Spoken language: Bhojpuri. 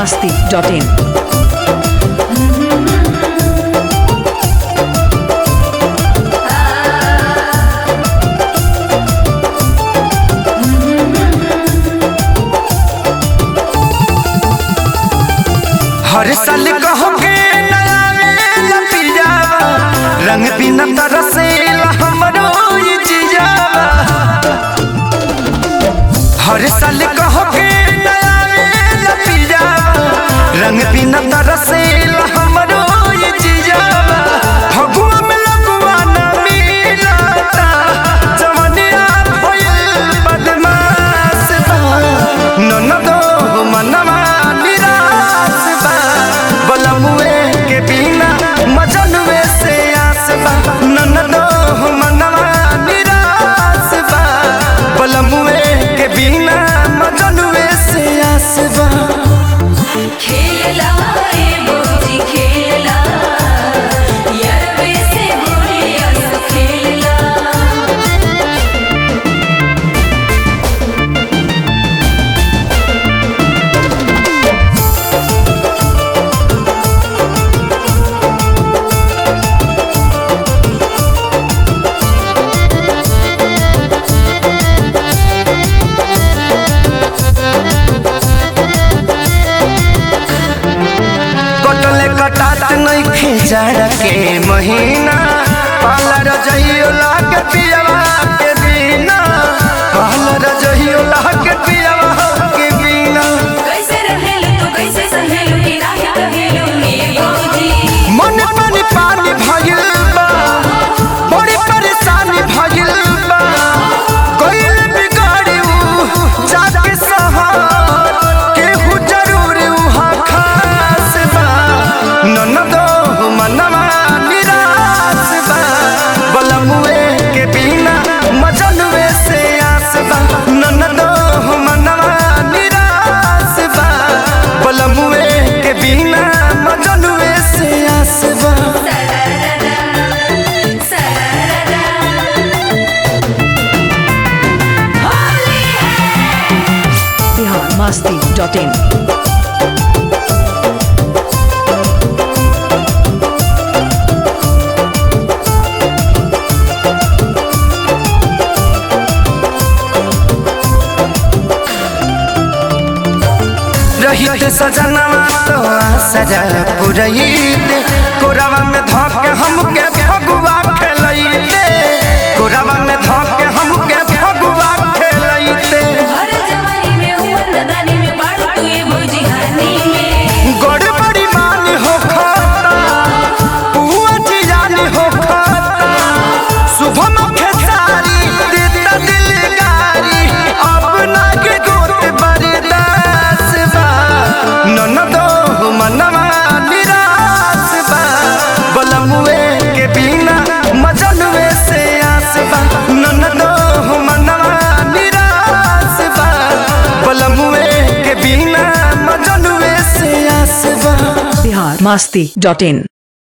masti.in. हर साल कहोगे नया वेला पिजावा रंग बिना तरसेला हमरो ये जिजावा हर साल कहोगे नया वेला पिजावा रंग बिना तरसेला हमरो ये जिजावा फगुआ में लगुआ न मिलता जवनिया भइल बदमाश बा ननदो मनवा निराश बा बलमुए के बिना मजनुए से आस बा ननदो मनवा निराश बा बलमुए के बिना मजनुए से आस बा खेला ए मोजी खेला यारवे से बोलिया सो खेला कटले कटात नहीं खिचड़ के महीना पाला रजइयो लाग पियवा के बिना पाला रजइयो लाग पियवा के बिना कैसे रहेलू तू कैसे सहेलू कि नाही कहेलू ए मोजी मन पानी पानी भइल बा बड़ी परेशानी भइल बा कोइल बिगाड़ी ऊ जाके सहार केहू जरूर उहा खास बा ननदो मनवा निराश बा बलमुए के बिना मजनुए से आस बा ननदो मनवा निराश बा बलमुए के बिना मजनुए से आस बा सरारा होली है Bihar masti.in. रहित सजनवा तो सजा पुरैत कोरवा में धके हमके फगुआ खेलैते कोरवा में धके हमके फगुआ खेलैते हर जवानी में उमर नदानी में बाढ़ तू ए मोजी हानी में गड़बड़ी मान हो खाता पुआ जियानी हो खाता शुभम खेसारी देता दिल गारी अपना के गोत बरदास बा ननदो मनवा निराश बा बलमुए के बिना मजनुए से आस बा ननदो मनवा निराश बा बलमुए के बिना मजनुए से आस बा Bihar masti.in.